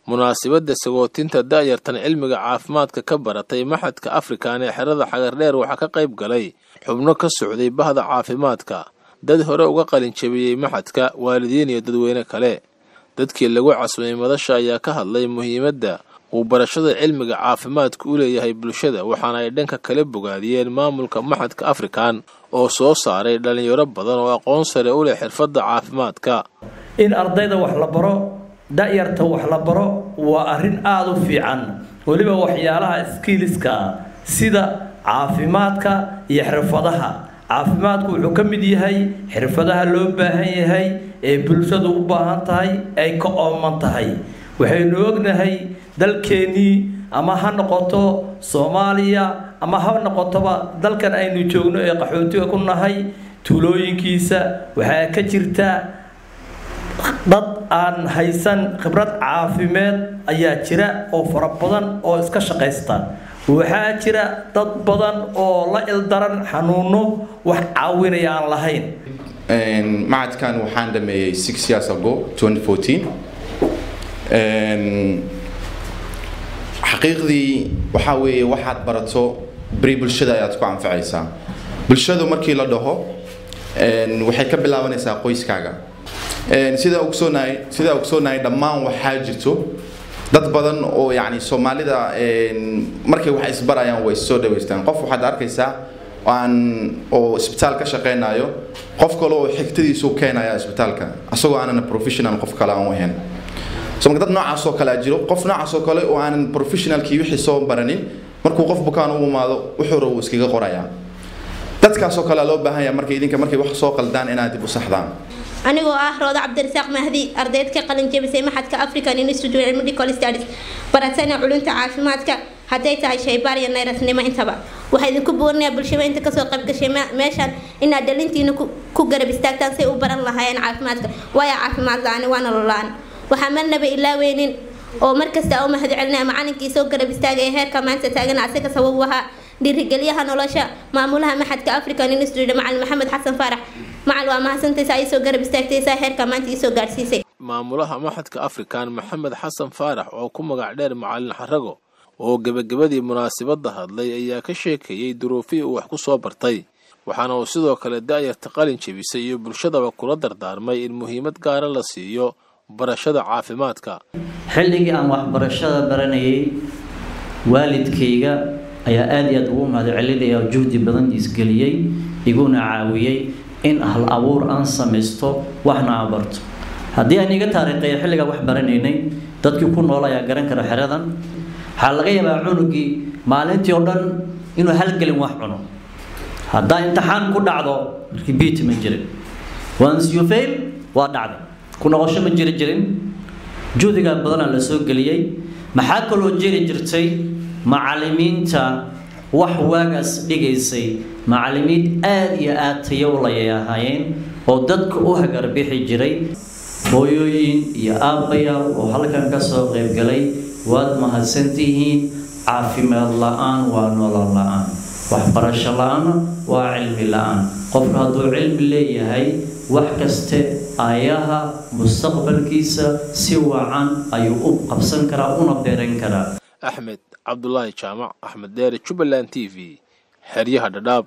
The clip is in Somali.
munaasabadda sagootinta da'yartan cilmiga caafimaadka ka baratay maxadka afrikan ee xerada xagardheer waxaa ka qayb galay xubno ka socday bahda caafimaadka dad hore uga qalin jabiyey maxadka waalidiin iyo dadweyne kale dadkii lagu casumay madasha ayaa ka hadlay muhiimadda uu barashada cilmiga caafimaadka u leeyahay bulshada waxaana ay dhanka kale bogaadiyeen maamulka maxadka afrikan oo soo saaray dhallinyaro badan oo aqoon sare u leh xirfadda caafimaadka in ardayda wax la baro da-yarta wax la baro waa arrin aada u fiican weliba waxyaalaha skiiliska ah sida caafimaadka iyo xirfadaha caafimaadku wuxuu ka mid yahay xirfadaha loo baahan yahay ee bulshadu u baahan tahay ay ka ooman tahay waxaynu ognahay dalkeennii ama ha noqoto soomaaliya ama ha noqotoba dalkan aynu joogno ee qaxootiga ku nahay tuulooyinkiisa waxaa ka jirta dad aan haysan khibrad caafimeed ayaa jira oo fara badan oo iska shaqaysta waxaa jira dad badan oo la ildaran xanuuno wax caawinaya aan lahayn macadkan waxaan dhameeyey six years ago 2014 xaqiiqdii waxaa weeye waxaad barato beri bulshada ayaad ku anfacaysaa bulshadu markii la dhaho waxay ka bilaabanaysaa qoyskaaga sidaa ogsoonahay sidaa ogsoonahay dhammaan waxaa jirto dad badan oo yacni soomaalida markay wax isbarayaan way soo dhaweystaan qof waxaad arkaysaa aan oo isbitaal ka shaqeynayo qof kale oo xigtadiisu keenaya isbitaalka asagoo aanan professional qof kale aan u ahayn so marka dad noocaas oo kale jiro qof noocaas oo kale oo aanan professionalkii wixii soo baranin markuu qof bukaan u imaado wuxuu rabo iskaga qorayaa dadkaas oo kale loo baahan yahay markay idinka markay wax soo qaldaan inaad dib u saxdaan anigoo ah rooda cabdirasaaq mahdi ardayd ka qalin jebisay maxadka african institute of medical studies baratana culunta caafimaadka hadday tahay shaybaar iyo nayrasnimo intaba waxaa idinku buurinayaa bulshada inta kasoo qayb gashay meeshaan inaad dhalintiina ku garab istaagtaan say u baran lahaayeen caafimaadka waayo caafimaad la-aani waa nolol la-aan waxaa marnaba ilaaweynin oo markasta u mahad celinaya macalinkii soo garab istaagay ee heerka maanta taagan asaga sabab u ahaa dhiirigelyaha nolosha maamulaha maxadka african institute macalin maxamed xasan faarax macal waa mahadsantays ay soo garab istaagtaysaa heerka maanta iisoo gaadhsiisay maamulaha maxadka afrikan maxamed xasan faarax oo ku magac dheer macalin xarago oo gebagabadii munaasabadda hadlay ayaa ka sheekeeyey duruufihii uu wax ku soo bartay waxaana uu sidoo kale da'yarta qalin jebisay iyo bulshadaba kula dardaarmay in muhiimad gaara la siiyo barashada caafimaadka xilligii aan waxbarashada baranayay waalidkayga ayaa aada iyo aada ugu mahad celinaya oo juhdi badan isgeliyey iguna caawiyey in hal abuur aan samaysto waxna aan barto haddii aan iga taariikheeyo xilligaa wax baranaynay dadkii ku nool ayaa garan kara xeradan waxaa laga yaabaa cunugii maalintii oo dhan inuu halgelin wax cuno haddaa imtixaan ku dhacdo markii biit ma jirin once you fail waa dhacday ku noqosho ma jiri jirin juhdigaa badanaa la soo geliyey maxaa kaloo jiri jirtay macallimiinta wax waagaas dhigaysay macallimiin aada iyo aada tayo layay ahaayeen oo dadka u hagarbixi jiray hooyooyin iyo aabbayaal oo halkan ka soo qaybgalay waad mahadsantihiin caafimaad la-aan waa nolol la-aan waxbarasho la-aana waa cilmi la-aan qofka hadduu cilmi leeyahay wax kaste ayaha mustaqbalkiisa si wacan ayuu u qabsan karaa una beeran karaa axmed cabdulaahi jaamac axmed deere jubbaland t v xeryaha dhadhaab